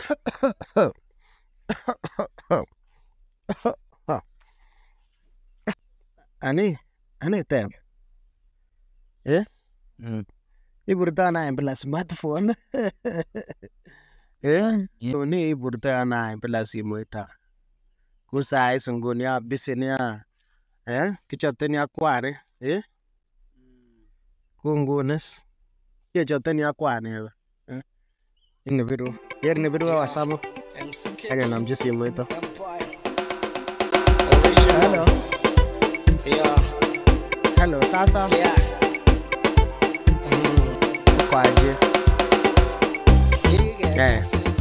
Ani, ani tep. Eh? Iburto ana bila smartphone. Eh? Ni iburto ana bila simoit a. Ku sais nguni a busy ni a. Eh? Kichote ni akwari. Eh? Ku ngunis. Kechote ni akwani. Eh? Ini biru. Yer ni biru wa samu. Age namji simoit a. Hello. Hello, sasa. Kwaje? Eh.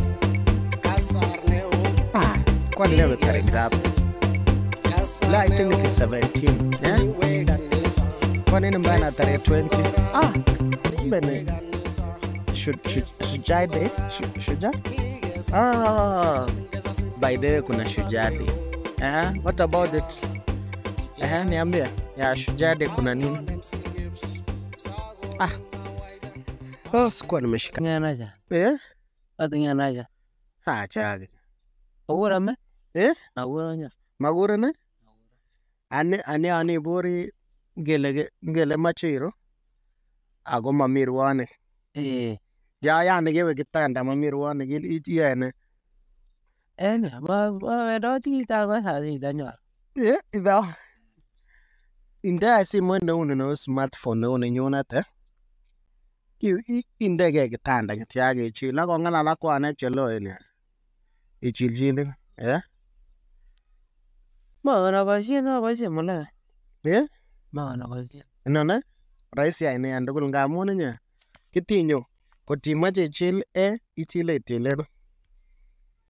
Ah, kwani leo tarehe ngapi? La, I think it is 17. Eh? Kwa nini mbaya na tarehe 20? Ah, kumbe ni Shu- shu- Shujaa Day? Shu- Shujaa? Ah, by the way kuna Shujaa Day. Eh, what about it? Eh, niambie. Ya Shujaa Day kuna nini? Ah. Oh, sikuwa nimeshika. nganaja Eh? ati nganaja Ah, chage. awura me Eh? awura nya Magure ne? Ani ani ani bori ngele ngele machiro. Ako mamirwane. eh Ya ya ne gewe kitanda mamirwane gil itiene. ene ma ma wedo ti ta ko sa ti da nya Eh, idha. Inda simu ne une no smartphone ne une nyonate. Ki inde ge kitanda kitiage chi la ko ngala la kwa ne chelo ene. Ichiljili. Eh? ma na ba shi na ba shi mala Eh? ma na ba shi Inone rahisi aina tugul ngamun inye kitinyo kotimache ichil e ichile itile